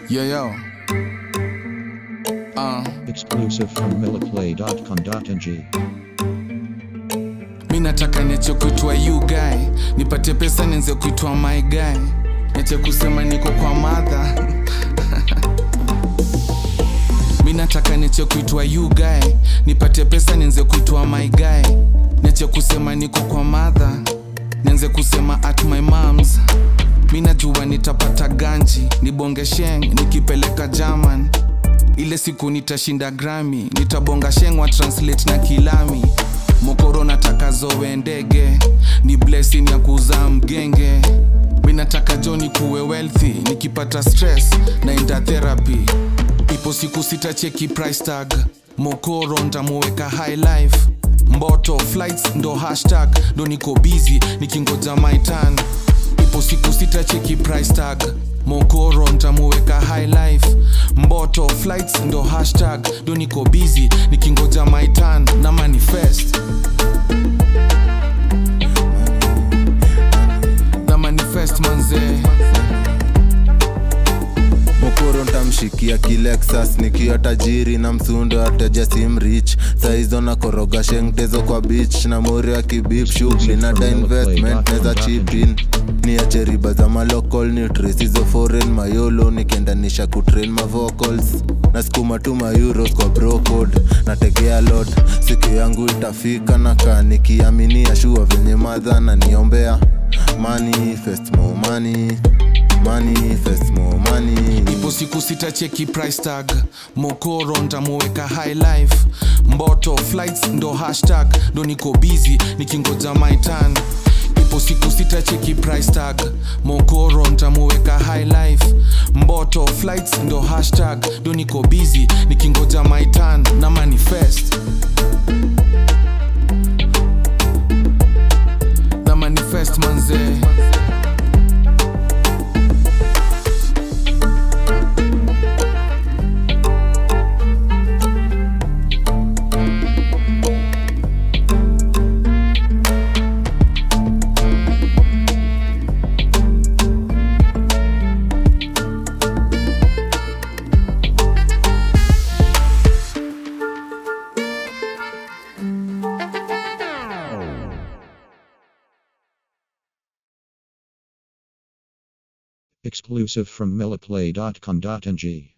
Yo, yo. Uh, Exclusive from milliplay.com.ng. mi nataka niache kuitwa you guy, nipate pesa nianze kuitwa my guy, niache kusema niko kwa madha mi nataka niache kuitwa you guy, nipate pesa nianze kuitwa my guy, niache kusema niko kwa madha, nianze kusema at my moms mi najua nitapata ganji nibonge sheng nikipeleka german ile siku nitashinda grami nitabonga shengwa translate na kilami mokoro nataka zowe ndege ni blessing ya kuzaa mgenge mi nataka joni kuwe wealthy nikipata stress naenda therapy ipo siku sitacheki price tag mokoro ntamuweka high life mboto flights ndo hashtag ndo niko busy nikingoja my turn ipo siku sitacheki price tag mokoro ntamuweka high life mboto flights ndo hashtag ndo niko busy nikingoja my turn na manifest na manifest manzee mokoro ntamshikia kilexas nikiwa tajiri na msundo ateja simrich saizo na koroga shengtezo kwa beach na mori ya kibip shughuli na da investment neza chipin ni ache riba za malocal nutris hizo foreign mayolo nikiendanisha kutrain mavocals na skuma tu mayuros kwa brocode nategea lot siku yangu itafika na kaa nikiaminia shua venye madha na niombea manifest more money manifest more money ipo siku sitacheki price tag mokoro ntamuweka high life mboto flights ndo hashtag ndo niko busy nikingoja my turn ipo siku sitacheki price tag mokoro ntamuweka high life mboto flights ndo hashtag ndo niko busy nikingoja my turn na manifest na manifest manzee Exclusive from milliplay.com.ng.